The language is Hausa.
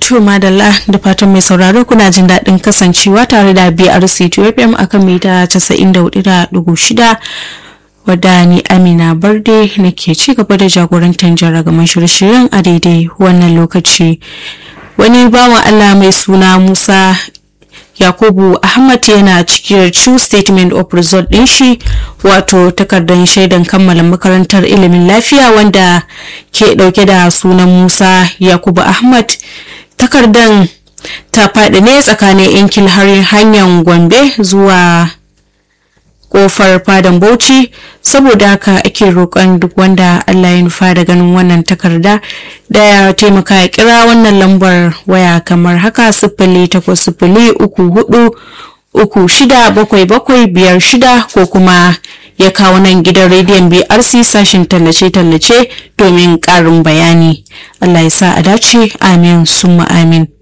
To madalla da fatan mai sauraro kuna jin daɗin kasancewa tare da BRC FM akan mita 94.6 wadda ni Amina Barde nake ci gaba da jagorantar jaragaman shirye-shiryen a daidai wannan lokaci. Wani bawan Allah mai suna Musa Yakubu Ahmad yana cikin true statement of result ɗin shi wato takardar shaidan kammala makarantar ilimin lafiya wanda ke ɗauke da sunan Musa Yakubu Ahmad takardar ta faɗi ne tsakanin yankil har hanyar Gombe zuwa kofar fadan Bauchi saboda haka ake roƙon duk wanda Allah ya nufa da ganin wannan takarda da ya taimaka ya kira wannan lambar waya kamar haka sifili takwas sifili uku hudu uku shida bakwai bakwai biyar shida ko kuma ya kawo nan gidan rediyon BRC sashin tallace-tallace domin ƙarin bayani. Allah ya sa a dace amin summa amin.